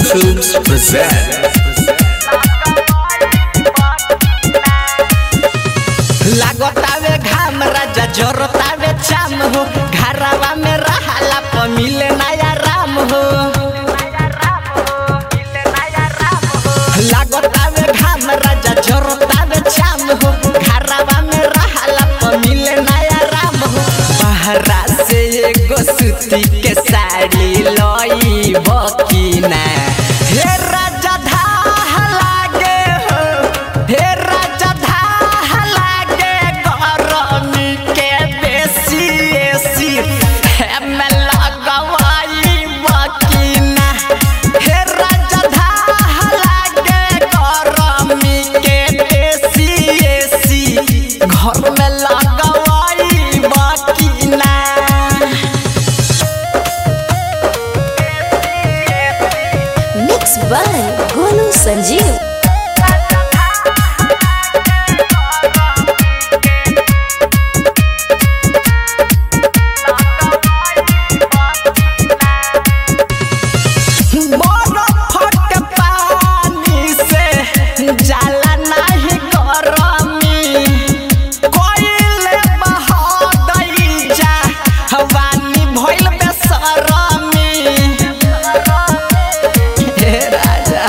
Films present. लागतावे घाम राजा जरतावे चाम हो घरवा में रहाला प मिले नया राम हो लागतावे घाम राजा जरतावे चाम हो घरवा में रहाला प मिले नया राम हो बहरा से एगो सूती के साड़ी लई बकीना हे राजा धाह लागे हो हे राजा धाह लागे गरमी के बेसी एसी हेमे लगवाई बकीना हे राजा धाह लागे गरमी के बेसी एसी घर में लगवाई बकीना मिक्स बाय गोलू संजीव बरफ के पानी से जाला नाही गरमी कोइले बहदई जा हवानी भइल बेसरमी हे राजा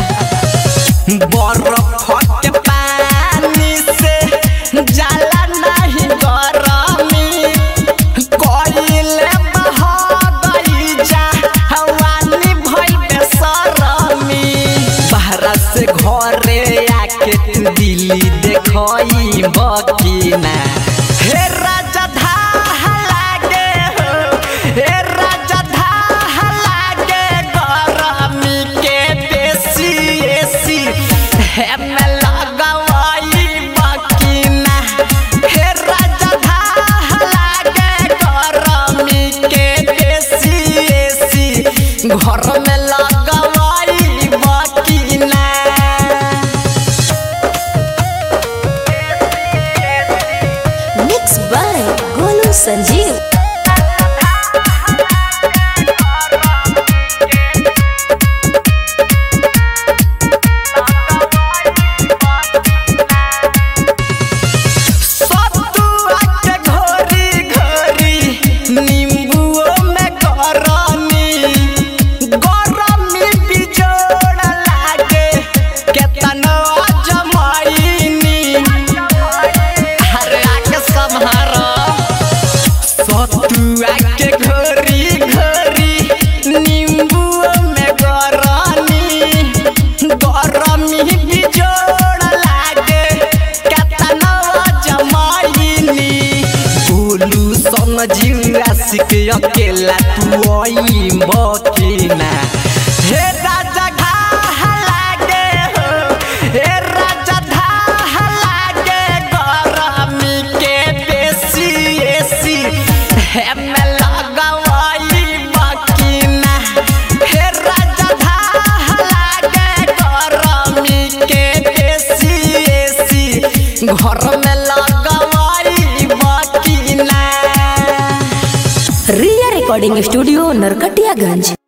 बरफ के पानी से जाला नाही गरमी कोइले बहदई जा हवानी भइल बेसरमी बहरा से घरे आके तू दिल्ली देखई बकीना हे राजा धाह लागे हो हे राजा धाह लागे गरमी के बेसी एसी हेमे लगवाई बकीना हे राजा धाह लागे गरमी के बेसी एसी घर में लगवाई बकीना मिक्स बाय गोलू संजीव सतुआ के घोरी घोरी नींबुओ में गरमी गरमी बिजोड़ लागे केतनो जमाईनी अरे आके सम्हारो सतुआ के घोरी घोरी नींबुओ में गरमी गरमी बिजोड़ लागे केतना जमाईनी बोलू सन जिला सिक अकेला तू आई बकीना हे राजा घाह लागे हो हे राजा धाह लागे गरमी के बेसी एसी हेमे लगवाई बकीना हे राजा धाह लागे गरमी के बेसी एसी घर में लगवाई बकीना रिया रिकॉर्डिंग स्टूडियो नरकटियागंज